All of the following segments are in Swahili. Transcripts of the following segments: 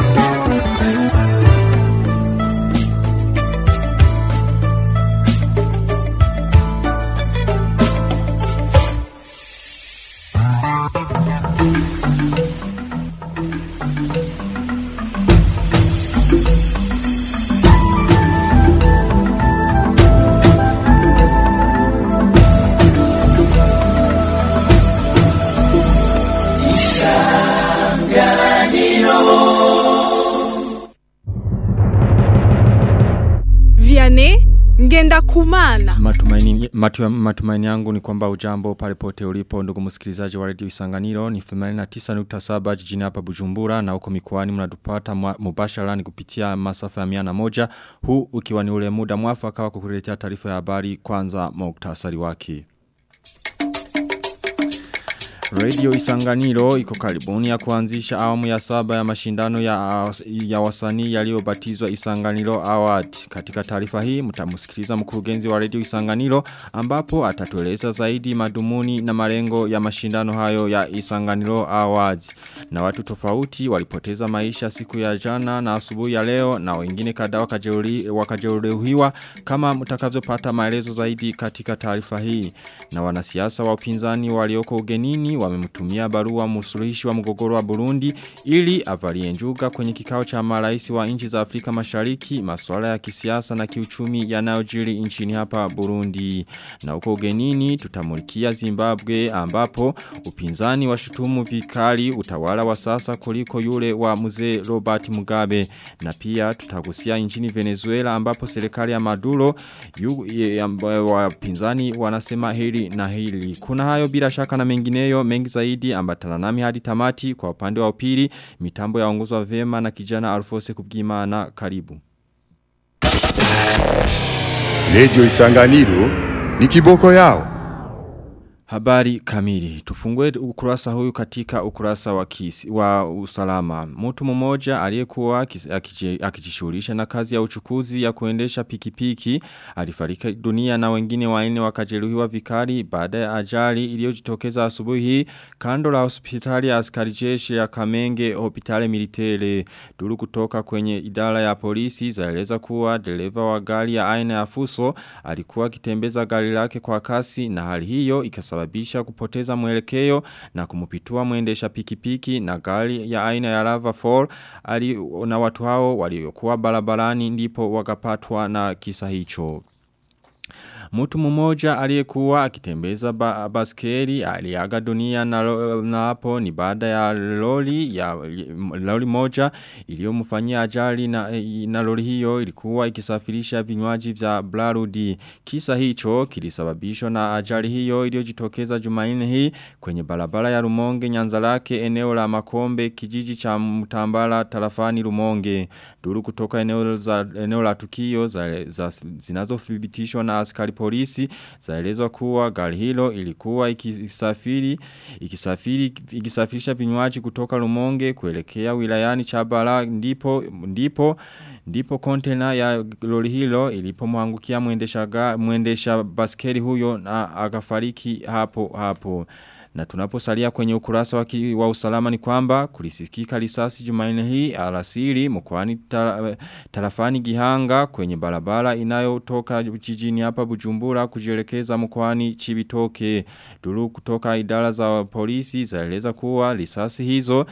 Vianney ngenda kumana. Matumaini, matu, matumaini yangu ni kwamba ujambo pale pote ulipo ndugu msikilizaji wa radio Isanganiro ni 89.7 jijini hapa Bujumbura na huko mikoani mnatupata mubashara ni kupitia masafa ya 101 huu ukiwa ni ule muda mwafaka wa kukuletea taarifa ya habari kwanza muktasari wake. Radio Isanganiro iko karibuni ya kuanzisha awamu ya saba ya mashindano ya, ya wasanii yaliyobatizwa Isanganiro Award. Katika taarifa hii mtamusikiliza mkurugenzi wa Radio Isanganiro ambapo atatueleza zaidi madumuni na malengo ya mashindano hayo ya Isanganiro Awards. Na watu tofauti walipoteza maisha siku ya jana na asubuhi ya leo na wengine kadhaa wakajeruhiwa kama mtakavyopata maelezo zaidi katika taarifa hii. Na wanasiasa wa upinzani walioko ugenini wamemtumia barua msuluhishi wa mgogoro wa Burundi ili avalie njuga kwenye kikao cha marais wa nchi za Afrika Mashariki masuala ya kisiasa na kiuchumi yanayojiri nchini hapa Burundi. Na huko ugenini tutamulikia Zimbabwe ambapo upinzani washutumu vikali utawala wa sasa kuliko yule wa mzee Robert Mugabe. Na pia tutagusia nchini Venezuela ambapo serikali ya Maduro yu, wapinzani wanasema hili na hili. Kuna hayo bila shaka na mengineyo mengi zaidi ambatana nami hadi tamati kwa upande wa upili mitambo ya ongozwa vema na kijana Alfose Kubwimana karibu. Radio Isanganiro ni kiboko yao. Habari kamili. Tufungue ukurasa huyu katika ukurasa wa, kisi, wa usalama. Mtu mmoja aliyekuwa akijishughulisha na kazi ya uchukuzi ya kuendesha pikipiki alifariki dunia na wengine wanne wakajeruhiwa vikali baada ya ajali iliyojitokeza asubuhi hii kando la hospitali ya askari jeshi ya Kamenge hospitali militele. Duru kutoka kwenye idara ya polisi zaeleza kuwa dereva wa gari ya aina ya Fuso alikuwa akitembeza gari lake kwa kasi na hali hiyo ikasa kusababisha kupoteza mwelekeo na kumupitua mwendesha pikipiki na gari ya aina ya Lava 4 ali, na watu hao waliokuwa barabarani ndipo wakapatwa na kisa hicho. Mtu mmoja aliyekuwa akitembeza ba baskeli aliaga dunia na, na hapo ni baada ya lori ya lori moja iliyomfanyia ajali na, na lori hiyo ilikuwa ikisafirisha vinywaji vya Blarudi. Kisa hicho kilisababishwa na ajali hiyo iliyojitokeza Jumanne hii kwenye barabara ya Rumonge Nyanzarake eneo la Makombe kijiji cha Mtambala tarafani Rumonge. Duru kutoka eneo za eneo la tukio za, za zinazothibitishwa na askari polisi zaelezwa kuwa gari hilo ilikuwa ikisafiri ikisafiri ikisafirisha vinywaji kutoka Rumonge kuelekea wilayani Chabara ndipo ndipo ndipo kontena ya lori hilo ilipomwangukia muendesha muendesha baskeli huyo na akafariki hapo hapo na tunaposalia kwenye ukurasa wa, wa usalama ni kwamba kulisikika risasi Jumanne hii alasiri mkoani tarafani Gihanga kwenye barabara inayotoka jijini hapa Bujumbura kujielekeza mkoani Chibitoke. Duru kutoka idara za polisi zaeleza kuwa risasi hizo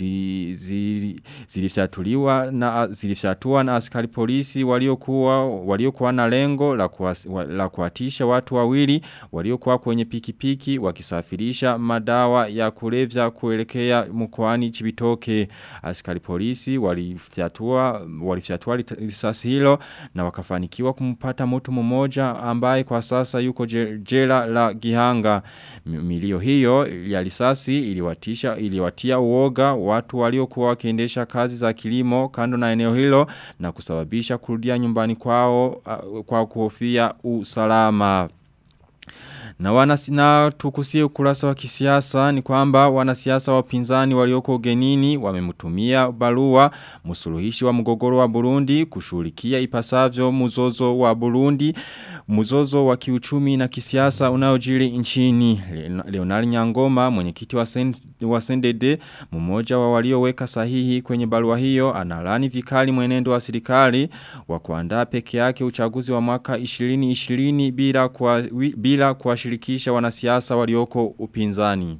zilifyatuliwa zili na zilifyatua na askari polisi waliokuwa waliokuwa na lengo la, kuwas, la kuatisha watu wawili waliokuwa kwenye pikipiki wakisafirisha madawa ya kulevya kuelekea mkoani Chibitoke. Askari polisi walifyatua walifyatua risasi hilo na wakafanikiwa kumpata mtu mmoja ambaye kwa sasa yuko jela la Gihanga. Milio hiyo ya risasi iliwatisha iliwatia uoga watu waliokuwa wakiendesha kazi za kilimo kando na eneo hilo na kusababisha kurudia nyumbani kwao kwa kuhofia usalama. Na wanasi, na tukusie ukurasa wa kisiasa ni kwamba wanasiasa wapinzani walioko ugenini wamemutumia barua musuluhishi wa mgogoro wa Burundi kushughulikia ipasavyo muzozo wa Burundi muzozo wa kiuchumi na kisiasa unaojiri nchini Leonard Nyangoma mwenyekiti wa, sen, wa Sendede mmoja wa walioweka sahihi kwenye barua hiyo analani vikali mwenendo wa serikali wa kuandaa peke yake uchaguzi wa mwaka 2020 bila kwa, bila kuwashirikisha wanasiasa walioko upinzani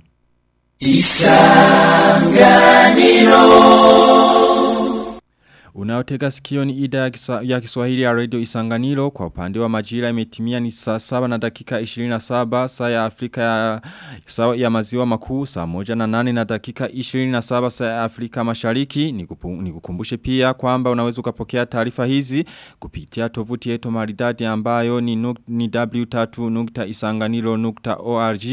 Isanganiro Unaotega sikio ni ida ya, kisa, ya kiswahili ya radio isanganiro kwa upande wa majira imetimia ni saa saba na dakika 27 saa ya Afrika ya, saa ya maziwa makuu saa moja na nane na dakika 27 saa ya Afrika mashariki ni kukumbushe pia kwamba unaweza ukapokea taarifa hizi kupitia tovuti yetu maridadi ambayo ni, nuk, ni w3.isanganiro.org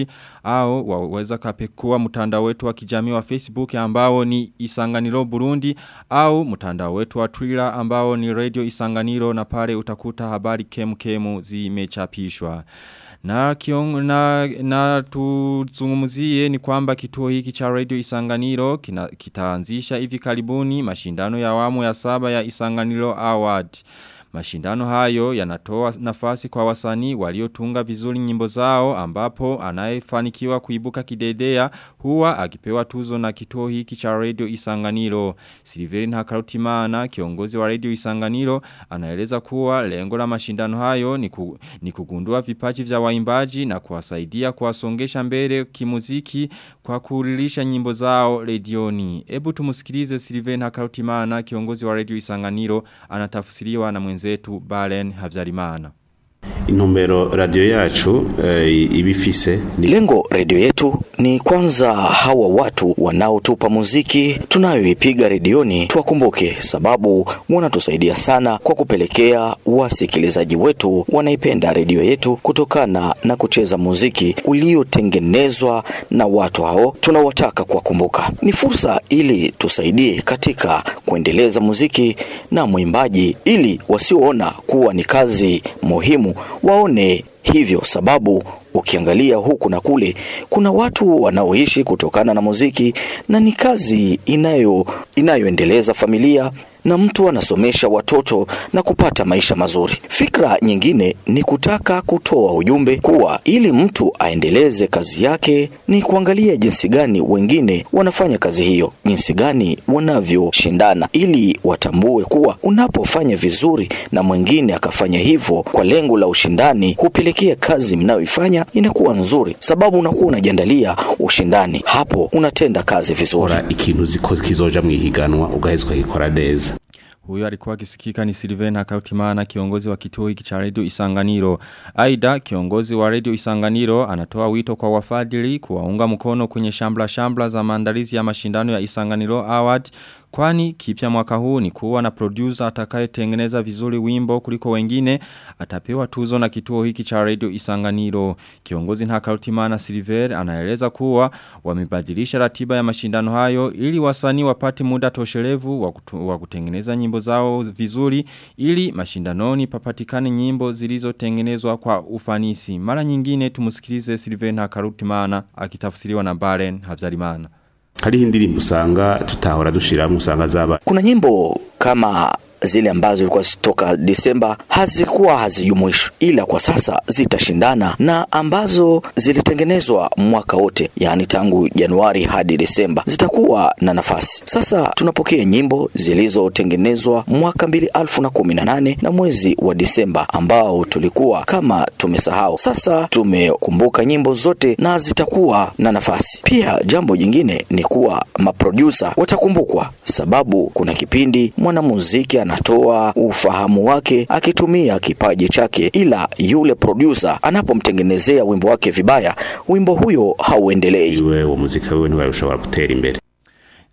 au waweza kapekua mtandao wetu wa kijamii wa Facebook ambao ni isanganiro Burundi au mtandao wetu wetu wa Twitter ambao ni Radio Isanganiro na pale utakuta habari kemu kemu zimechapishwa. Na, kiong, na, na tuzungumuzie ni kwamba kituo hiki cha Radio Isanganiro kina, kitaanzisha hivi karibuni mashindano ya awamu ya saba ya Isanganiro Award. Mashindano hayo yanatoa nafasi kwa wasanii waliotunga vizuri nyimbo zao ambapo anayefanikiwa kuibuka kidedea huwa akipewa tuzo na kituo hiki cha Radio Isanganiro. Silverin Hakarutimana kiongozi wa Radio Isanganiro anaeleza kuwa lengo la mashindano hayo ni, ku, ni kugundua vipaji vya waimbaji na kuwasaidia kuwasongesha mbele kimuziki kwa kulilisha nyimbo zao redioni. Ebu tumusikilize Silverin Hakarutimana kiongozi wa Radio Isanganiro anatafsiriwa na mwenzetu Balen Havyarimana. Intumbero radio yacu e, ibifise ni lengo radio yetu ni kwanza hawa watu wanaotupa muziki tunayoipiga redioni tuwakumbuke, sababu wanatusaidia sana kwa kupelekea wasikilizaji wetu wanaipenda redio yetu kutokana na kucheza muziki uliotengenezwa na watu hao. Tunawataka kuwakumbuka, ni fursa ili tusaidie katika kuendeleza muziki na mwimbaji, ili wasioona kuwa ni kazi muhimu waone hivyo, sababu ukiangalia huku na kule kuna watu wanaoishi kutokana na muziki na ni kazi inayo inayoendeleza familia na mtu anasomesha watoto na kupata maisha mazuri. Fikra nyingine ni kutaka kutoa ujumbe kuwa ili mtu aendeleze kazi yake ni kuangalia jinsi gani wengine wanafanya kazi hiyo, jinsi gani wanavyoshindana, ili watambue kuwa unapofanya vizuri na mwingine akafanya hivyo kwa lengo la ushindani, hupelekea kazi mnayoifanya inakuwa nzuri, sababu unakuwa unajiandalia ushindani, hapo unatenda kazi vizuri. ikintu kizoja mwihiganwa ugaheza ukagikora neza Huyo alikuwa akisikika ni Silven Hakautimana kiongozi wa kituo hiki cha Radio Isanganiro. Aida kiongozi wa Radio Isanganiro anatoa wito kwa wafadhili kuwaunga mkono kwenye shambla shambla za maandalizi ya mashindano ya Isanganiro Award Kwani kipya mwaka huu ni kuwa na producer atakaye tengeneza vizuri wimbo kuliko wengine atapewa tuzo na kituo hiki cha radio Isanganiro. Kiongozi Ntakarutimana Silver anaeleza kuwa wamebadilisha ratiba ya mashindano hayo ili wasanii wapate muda toshelevu wa, kutu, wa kutengeneza nyimbo zao vizuri ili mashindanoni papatikane nyimbo zilizotengenezwa kwa ufanisi. Mara nyingine tumusikilize Silver Ntakarutimana akitafsiriwa na Baren Havyarimana. hariho indirimbo usanga tutahora dushiramwe usanga zaba Kuna nyimbo kama zile ambazo zilikuwa zitoka Disemba hazikuwa hazijumuishwi, ila kwa sasa zitashindana na ambazo zilitengenezwa mwaka wote, yaani tangu Januari hadi Disemba zitakuwa na nafasi. Sasa tunapokea nyimbo zilizotengenezwa mwaka mbili alfu na kumi na nane na mwezi wa Disemba ambao tulikuwa kama tumesahau. Sasa tumekumbuka nyimbo zote na zitakuwa na nafasi. Pia jambo jingine ni kuwa maprodusa watakumbukwa, sababu kuna kipindi mwanamuziki anatoa ufahamu wake akitumia kipaji chake, ila yule producer anapomtengenezea wimbo wake vibaya, wimbo huyo hauendelei. iwe uwo muzika wiwe ntiwari ushobora gutera imbere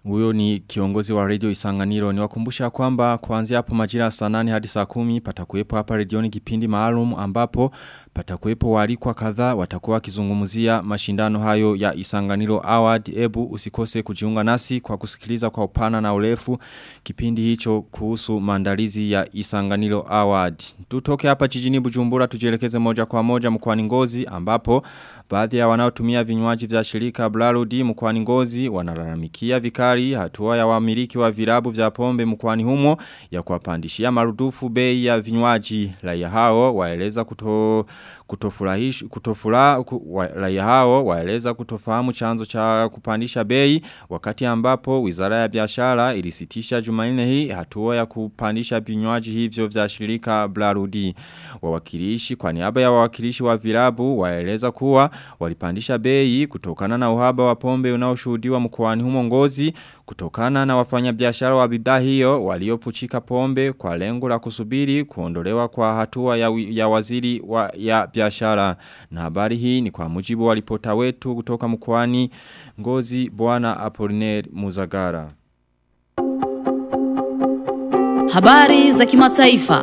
Huyo ni kiongozi wa radio Isanganiro ni wakumbusha kwamba kuanzia hapo majira saa 8 hadi saa 10 patakuwepo hapa redioni kipindi maalum ambapo patakuwepo walikwa kadhaa watakuwa wakizungumzia mashindano hayo ya Isanganiro Award. Ebu usikose kujiunga nasi kwa kusikiliza kwa upana na urefu kipindi hicho kuhusu maandalizi ya Isanganiro Award. Tutoke hapa jijini Bujumbura tujielekeze moja kwa moja mkoani Ngozi ambapo baadhi ya wanaotumia vinywaji vya shirika Blarudi mkoani Ngozi wanalalamikia vikali hatua ya wamiliki wa virabu vya pombe mkoani humo ya kuwapandishia marudufu bei ya vinywaji raia hao waeleza kuto kutofurahish kutofura ku, raia hao waeleza kutofahamu chanzo cha kupandisha bei wakati ambapo Wizara ya Biashara ilisitisha Jumanne hii hatua ya kupandisha vinywaji hivyo vya shirika Blarudi wawakilishi kwa niaba ya wawakilishi wa virabu waeleza kuwa walipandisha bei kutokana na uhaba wa pombe unaoshuhudiwa mkoani humo Ngozi kutokana na wafanyabiashara wa bidhaa hiyo waliopuchika pombe kwa lengo la kusubiri kuondolewa kwa hatua ya, ya waziri wa ya biashara na habari hii ni kwa mujibu wa ripota wetu kutoka mkoani Ngozi bwana Apollinaire Muzagara Habari za kimataifa.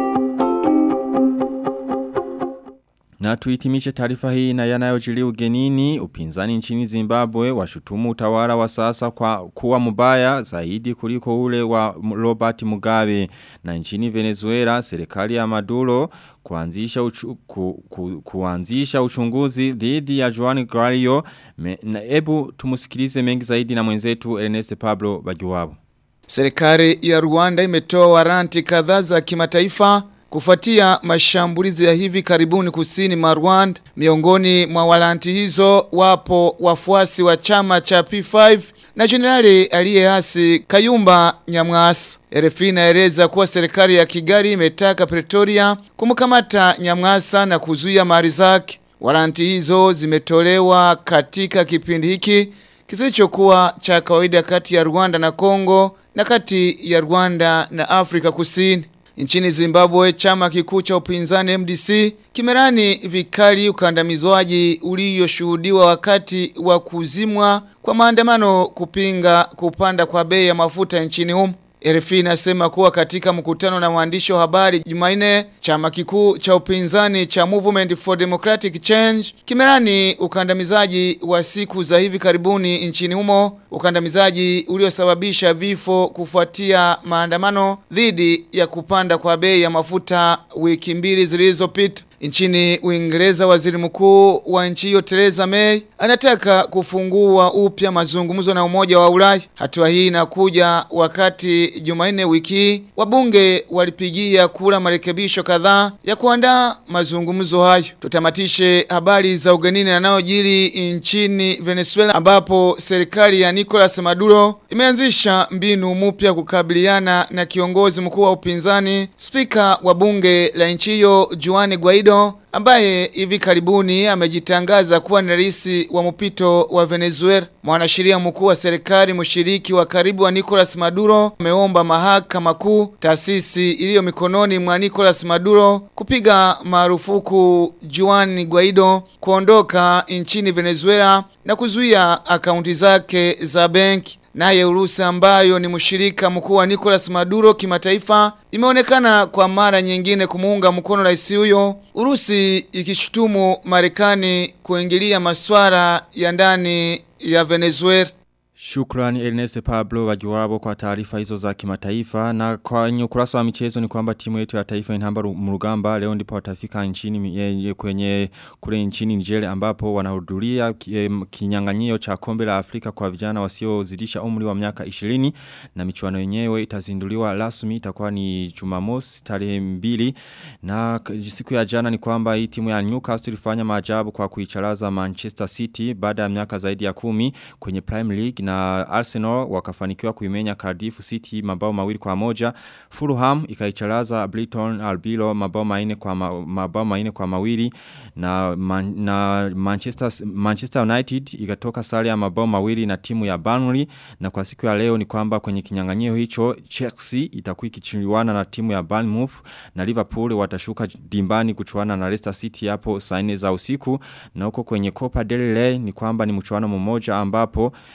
Na tuitimishe taarifa hii na yanayojili ugenini upinzani nchini Zimbabwe washutumu utawala wa sasa kwa kuwa mbaya zaidi kuliko ule wa Robert Mugabe na nchini Venezuela serikali ya Maduro kuanzisha uchu, ku, ku, kuanzisha uchunguzi dhidi ya Juan Guaido na ebu tumusikilize mengi zaidi na mwenzetu Ernest Pablo Bajuwabo Serikali ya Rwanda imetoa waranti kadhaa za kimataifa kufuatia mashambulizi ya hivi karibuni kusini mwa Rwanda. Miongoni mwa waranti hizo wapo wafuasi wa chama cha P5 na jenerali aliyeasi Kayumba Nyamwasa. RFI inaeleza kuwa serikali ya Kigali imetaka Pretoria kumkamata Nyamwasa na kuzuia mali zake. Waranti hizo zimetolewa katika kipindi hiki kisichokuwa cha kawaida kati ya Rwanda na Kongo na kati ya Rwanda na Afrika Kusini. Nchini Zimbabwe chama kikuu cha upinzani MDC kimerani vikali ukandamizwaji ulioshuhudiwa wakati wa kuzimwa kwa maandamano kupinga kupanda kwa bei ya mafuta nchini humo. RFI inasema kuwa katika mkutano na waandishi wa habari Jumanne chama kikuu cha upinzani cha Movement for Democratic Change kimerani ukandamizaji wa siku za hivi karibuni nchini humo ukandamizaji uliosababisha vifo kufuatia maandamano dhidi ya kupanda kwa bei ya mafuta wiki mbili zilizopita Nchini Uingereza waziri mkuu wa nchi hiyo Theresa May anataka kufungua upya mazungumzo na umoja wa Ulaya. Hatua hii inakuja wakati Jumanne wiki wabunge walipigia kura marekebisho kadhaa ya kuandaa mazungumzo hayo. Tutamatishe habari za ugenini yanayojiri nchini Venezuela ambapo serikali ya Nicolas Maduro imeanzisha mbinu mpya kukabiliana na kiongozi mkuu wa upinzani spika wa bunge la nchi hiyo Juan Guaido ambaye hivi karibuni amejitangaza kuwa ni rais wa mpito wa Venezuela. Mwanasheria mkuu wa serikali mshiriki wa karibu wa Nicolas Maduro ameomba mahakama kuu, taasisi iliyo mikononi mwa Nicolas Maduro, kupiga marufuku Juan Guaido kuondoka nchini Venezuela na kuzuia akaunti zake za benki. Naye Urusi ambayo ni mshirika mkuu wa Nicolas Maduro kimataifa imeonekana kwa mara nyingine kumuunga mkono rais huyo. Urusi ikishutumu Marekani kuingilia masuala ya ndani ya Venezuela. Shukrani Ernest Pablo wajuwabo kwa taarifa hizo za kimataifa na kwenye ukurasa wa michezo ni kwamba timu yetu ya taifa inamba mrugamba leo ndipo watafika nchini kwenye kule nchini Nigeria ambapo wanahudhuria kinyang'anyio cha kombe la Afrika kwa vijana wasiozidisha umri wa miaka 20 na michuano yenyewe itazinduliwa rasmi itakuwa ni Jumamosi tarehe 2 na siku ya jana ni kwamba hii timu ya Newcastle ilifanya maajabu kwa kuicharaza Manchester City baada ya miaka zaidi ya kumi kwenye Prime League na Arsenal wakafanikiwa kuimenya Cardiff City mabao mawili kwa moja. Fulham ikaicharaza Brighton Albilo mabao manne kwa ma, mabao manne kwa mawili na man, na Manchester Manchester United ikatoka sare ya mabao mawili na timu ya Burnley na kwa siku ya leo ni kwamba kwenye kinyang'anyio hicho Chelsea itakuwa ikichuana na timu ya Bournemouth na Liverpool watashuka dimbani kuchuana na Leicester City hapo saa 4 za usiku na huko kwenye Copa del Rey ni kwamba ni mchuano mmoja ambapo eh,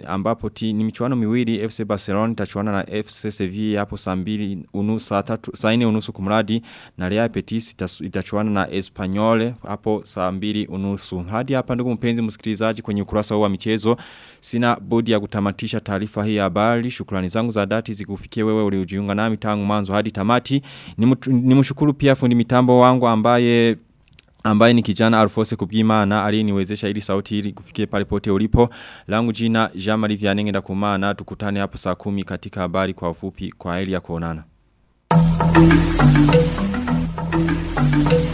ambapo ti, ni michuano miwili FC Barcelona itachuana na FC Sevilla hapo saa 2 unusu saa 3 saa 4 unusu kumradi na Real Betis itas- itachuana na Espanyol hapo saa 2 unusu. Hadi hapa ndugu mpenzi msikilizaji kwenye ukurasa huu wa michezo sina budi ya kutamatisha taarifa hii ya habari. Shukrani zangu za dhati zikufikie wewe uliojiunga nami tangu mwanzo hadi tamati. Nimtu- Nimshukuru pia fundi mitambo wangu ambaye ambaye ni kijana Alfose Kubwimana aliyeniwezesha ili sauti ili kufikie pale pote ulipo. Langu jina Jean-Marie Vianney Ndakumana tukutane hapo saa kumi katika habari kwa ufupi kwa heri ya kuonana.